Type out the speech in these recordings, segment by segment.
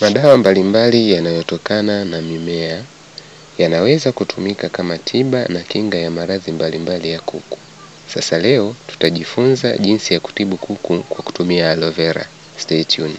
Madawa mbalimbali yanayotokana na mimea yanaweza kutumika kama tiba na kinga ya maradhi mbalimbali ya kuku. Sasa leo tutajifunza jinsi ya kutibu kuku kwa kutumia aloe vera. Stay tuned.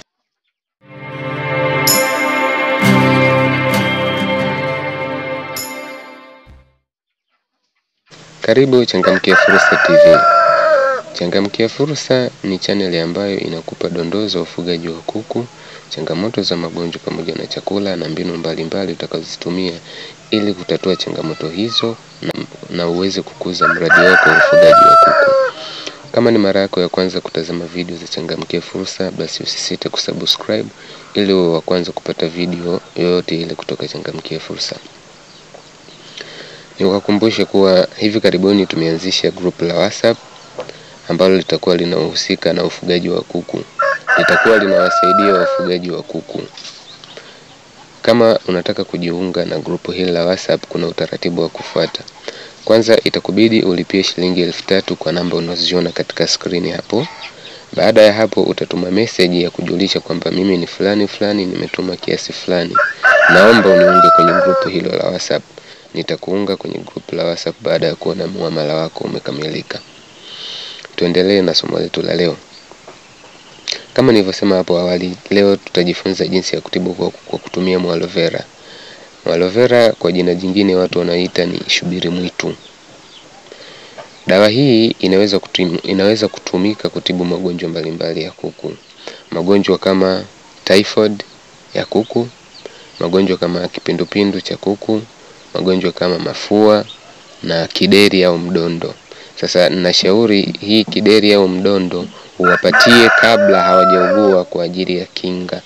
Karibu Changamkia Fursa TV. Changamkia Fursa ni chaneli ambayo inakupa dondoo za ufugaji wa kuku, changamoto za magonjwa pamoja na chakula na mbinu mbalimbali utakazozitumia ili kutatua changamoto hizo na, na uweze kukuza mradi wako wa ufugaji wa kuku. Kama ni mara yako ya kwanza kutazama video za Changamkia Fursa, basi usisite kusubscribe ili uwe wa kwanza kupata video yoyote ile kutoka Changamkia Fursa. Niwakumbushe kuwa hivi karibuni tumeanzisha group la WhatsApp ambalo litakuwa linahusika na ufugaji wa kuku. Litakuwa linawasaidia wafugaji wa kuku. Kama unataka kujiunga na grupu hili la WhatsApp, kuna utaratibu wa kufuata. Kwanza itakubidi ulipie shilingi elfu tatu kwa namba unazoziona katika skrini hapo. Baada ya hapo utatuma message ya kujulisha kwamba mimi ni fulani fulani, nimetuma kiasi fulani, naomba uniunge kwenye grupu hilo la WhatsApp. Nitakuunga kwenye grupu la WhatsApp baada ya kuona muamala wako umekamilika. Tuendelee na somo letu la leo. Kama nilivyosema hapo awali, leo tutajifunza jinsi ya kutibu kwa, kwa kutumia aloe vera. Aloe vera kwa jina jingine watu wanaita ni shubiri mwitu. Dawa hii inaweza kutum, inaweza kutumika kutibu magonjwa mbalimbali ya kuku, magonjwa kama typhoid ya kuku, magonjwa kama kipindupindu cha kuku, magonjwa kama mafua na kideri au mdondo. Sasa nashauri hii kideri au mdondo uwapatie kabla hawajaugua kwa ajili ya kinga.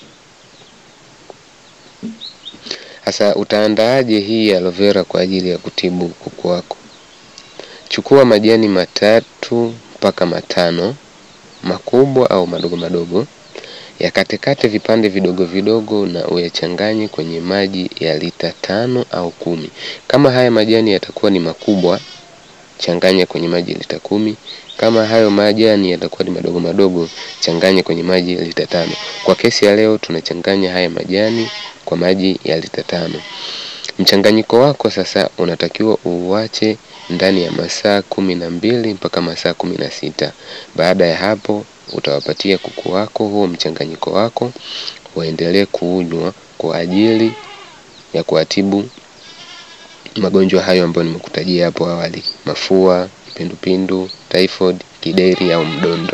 Sasa utaandaaje hii aloe vera kwa ajili ya kutibu kuku wako? Chukua majani matatu mpaka matano makubwa au madogo madogo, yakatekate vipande vidogo vidogo na uyachanganye kwenye maji ya lita tano au kumi. Kama haya majani yatakuwa ni makubwa, changanya kwenye maji lita kumi. Kama hayo majani yatakuwa ni madogo madogo, changanya kwenye maji lita tano. Kwa kesi ya leo tunachanganya haya majani kwa maji ya lita tano. Mchanganyiko wako sasa unatakiwa uuache ndani ya masaa kumi na mbili mpaka masaa kumi na sita. Baada ya hapo utawapatia kuku wako huo mchanganyiko wako waendelee kuunywa kwa ajili ya kuwatibu magonjwa hayo ambayo nimekutajia hapo awali: mafua, kipindupindu, typhoid, kideri au mdondo.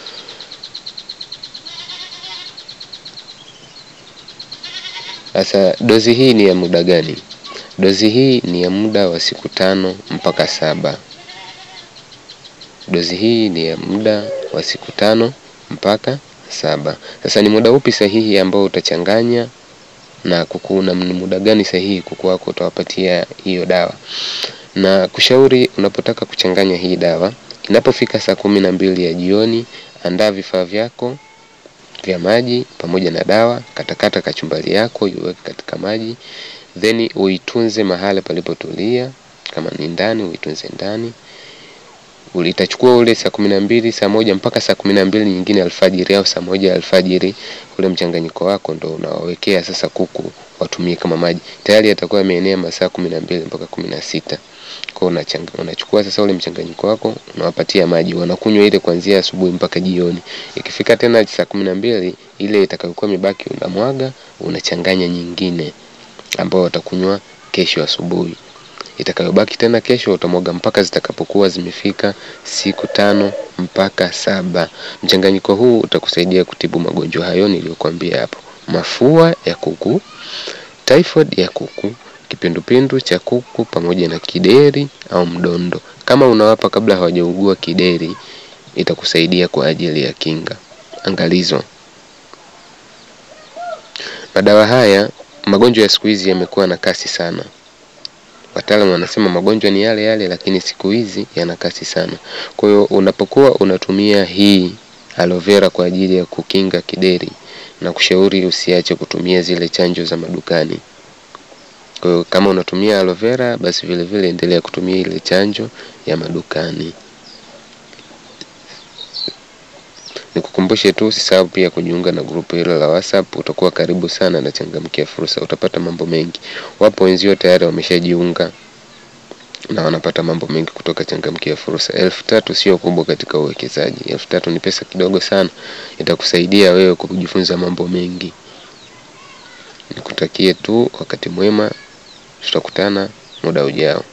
Sasa dozi hii ni ya muda gani? Dozi hii ni ya muda wa siku tano mpaka saba. Dozi hii ni ya muda wa siku tano mpaka saba. Sasa ni muda upi sahihi ambao utachanganya na kuku na ni muda gani sahihi kuku wako utawapatia hiyo dawa? Na kushauri unapotaka kuchanganya hii dawa, inapofika saa kumi na mbili ya jioni, andaa vifaa vyako vya maji pamoja na dawa, katakata kachumbari yako iweke katika maji, then uitunze mahali palipotulia. Kama ni ndani, uitunze ndani. Itachukua ule saa kumi na mbili saa moja mpaka saa kumi na mbili nyingine alfajiri au saa moja alfajiri, ule mchanganyiko wako ndo unawawekea sasa kuku watumie kama maji. Tayari yatakuwa yameenea masaa kumi na mbili mpaka kumi na sita. Kwa unachukua sasa ule mchanganyiko wako unawapatia maji, wanakunywa ile kuanzia asubuhi mpaka jioni. Ikifika tena saa kumi na mbili ile itakayokuwa imebaki unamwaga, unachanganya nyingine ambao watakunywa kesho asubuhi. Itakayobaki tena kesho utamwaga mpaka zitakapokuwa zimefika siku tano mpaka saba. Mchanganyiko huu utakusaidia kutibu magonjwa hayo niliyokuambia hapo: mafua ya kuku, typhoid ya kuku, kipindupindu cha kuku pamoja na kideri au mdondo. Kama unawapa kabla hawajaugua kideri, itakusaidia kwa ajili ya kinga. Angalizo: madawa haya, magonjwa ya siku hizi yamekuwa na kasi sana. Wataalamu wanasema magonjwa ni yale yale, lakini siku hizi yana kasi sana. Kwa hiyo unapokuwa unatumia hii aloe vera kwa ajili ya kukinga kideri, na kushauri usiache kutumia zile chanjo za madukani. Kwa hiyo kama unatumia aloe vera, basi vile vile endelea kutumia ile chanjo ya madukani. Nikukumbushe tu usisahau pia kujiunga na grupu hilo la WhatsApp. Utakuwa karibu sana na Changamkia Fursa, utapata mambo mengi. Wapo wenzio tayari wameshajiunga na wanapata mambo mengi kutoka Changamkia Fursa. Elfu tatu sio kubwa katika uwekezaji. Elfu tatu ni pesa kidogo sana, itakusaidia wewe kujifunza mambo mengi. Nikutakie tu wakati mwema, tutakutana muda ujao.